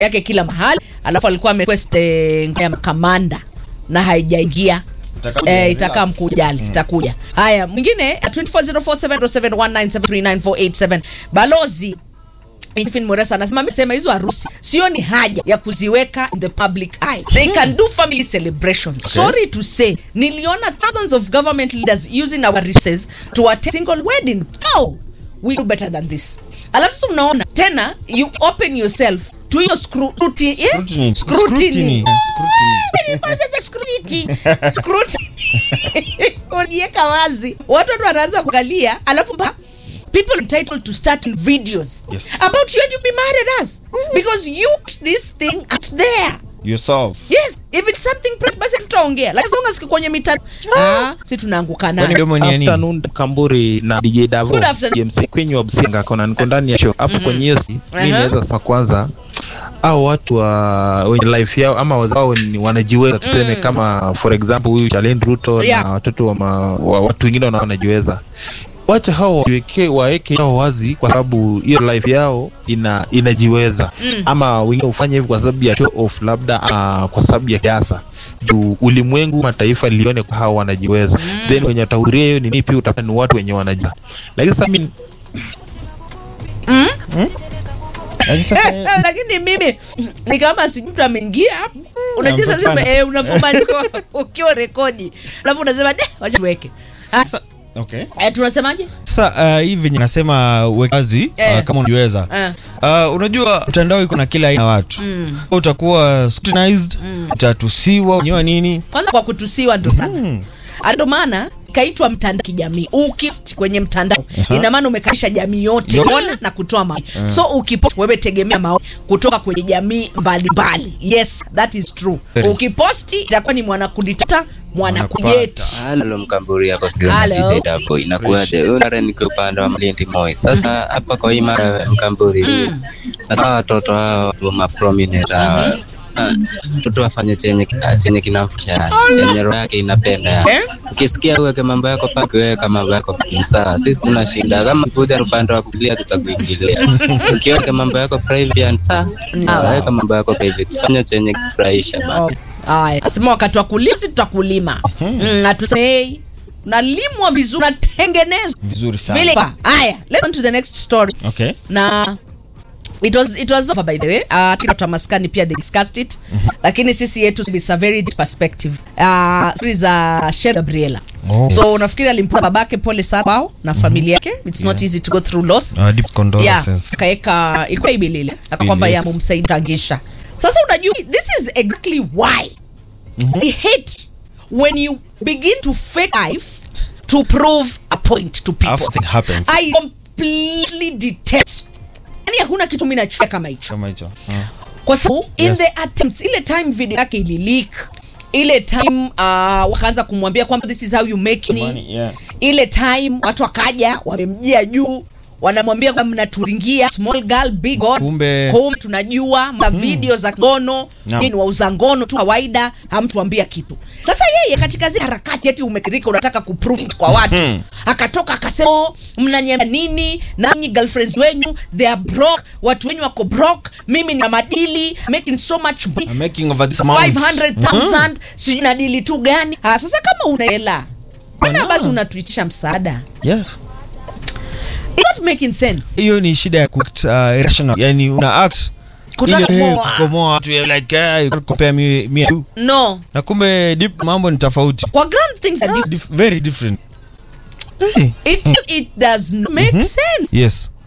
yake kila mahali alafu alikuwa amequest eh, ya kamanda na haijaingia Itakuja, Eh, relax. itakaa mkujali itakuja haya mwingine 240470719739487 balozi Stephen Moresa anasema amesema hizo harusi sio ni haja ya kuziweka in the public eye. They can do family celebrations. Sorry to say, niliona thousands of government leaders using our resources to attend single wedding. Oh, we do better than this. Alafu sasa unaona tena you open yourself to hiyo scru- scrutiny. Yeah? Scrutiny. Scrutiny. Scrutiny. Scrutiny. Kwanza vya scrutiny. Scrutiny. Uniweka wazi watu watu wanaanza kuangalia alafu ba- people entitled to start videos Yes. about you and you be mad at us because you put this thing out there Yourself. yes if it's something private, basi tutaongea lakini as long as kiko kwenye mitandao ah si tunaanguka Kwani nayo mdomo ni ya nini? afternoon Kamburi na DJ Davo Good afternoon. MC Queen wa Msinga kona niko ndani ya show hapo kwenye hiyo si Aha. mimi naweza sema kwanza au watu wa wenye life yao ama wazao ni wanajiweza tuseme kama for example huyu Jalen Ruto Yeah. na watoto wa, ma, wa watu wengine wana- wanajiweza wacha hao wajiweke waeke yao wazi kwa sababu hiyo life yao ina inajiweza Mm. ama wengine hufanya hivi kwa sababu ya show off labda uh, kwa sababu ya siasa juu ulimwengu mataifa lione kwa hao wanajiweza then wenye watahudhuria hiyo nini pia utapata ni watu wenye wanajua lakini sasa mimi Lakini sasa lakini mimi ni kama si mtu ameingia hapo unajua sasa Hapana. eh, unafuma niko ukiwa rekodi alafu unasema de wacha tuweke Ah, Sasa- okay. eh, tunasemaje Sasa uh, hii venye nasema wekazi Eh. uh, kama unaweza Eh. uh, unajua mtandao iko na kila aina ya watu Mm. utakuwa scrutinized utatusiwa unyewa nini kwanza kwa kutusiwa ndo sana Mm. Ah, ndo maana kaitwa mtandao kijamii ukipost kwenye mtandao ina maana umekalisha jamii yote Yote. kuona na kutoa maoni so ukipost wewe tegemea maoni kutoka kwenye jamii mbalimbali yes that is true Very. ukiposti itakuwa ni mwanakuditata mwanakujeti Mwanakupata. Halo mkamburi yako studio Halo. na DJ Davo inakuwaje? Huyu nare niko upande wa Malindi Moi. Sasa hapa kwa hii mara mkamburi. Sasa watoto hao watu wa prominent hawa ah, mtoto afanye chenye chenye kinamfurahisha chenye roho yake inapenda Eh? ukisikia uweke mambo yako paki weka mambo yako paki sawa sisi tuna shida kama kuja upande wa kulia tutakuingilia ukiweka mambo yako private sawa sawa weka mambo yako private fanya chenye kufurahisha bana Oh, haya asema wakati wa kulima si tutakulima mm, hatusei nalimwa vizuri natengenezwa Vizuri sana. vile haya let's on to the next story Okay. na it was it was over by the way uh, kila watu wa maskani pia they discussed it lakini sisi yetu it's a very deep perspective uh, story za Sher Gabriela Oh. so nafikiri alimpata babake pole sana kwao na familia yake it's not easy to go through loss uh, deep yeah condolences akaeka ilikuwa ibilile akakwamba Yes. ya mumsaidangisha sasa unajua this is exactly why i hate when you begin to fake life to prove a point to people After thing happens. i completely detest yani hakuna kitu mi nachukia kama hicho Kama hicho. Mm. kwa sababu in Yes. the attempts ile time video yake ilileak ile time uh, wakaanza kumwambia kwamba this is how you make money Money, yeah. ile time watu wakaja wamemjia juu wanamwambia kwamba mnaturingia small girl big god Kumbe- kumbe tunajua mna video za ngono Naam. no. ni wauza ngono tu kawaida hamtuambia kitu sasa yeye katika zile harakati eti umekirika unataka kuprove it kwa watu akatoka akasema "Oh, mnaniambia nini nanyi girlfriends wenyu they are broke watu wenyu wako broke mimi na madili making so much money I'm making over this amount 500,000 sijui na dili tu gani ah, sasa kama una hela mbona basi unatuitisha msaada yes It's not making sense hiyo ni shida ya ku act, uh, irrational yani una act Kutaka ile, eh, kumoa. kukomoa watu eh, like eh, you can't compare me, me and you no na kumbe deep mambo ni tofauti kwa ground things are different Dif very different hey. it, it does not make sense yes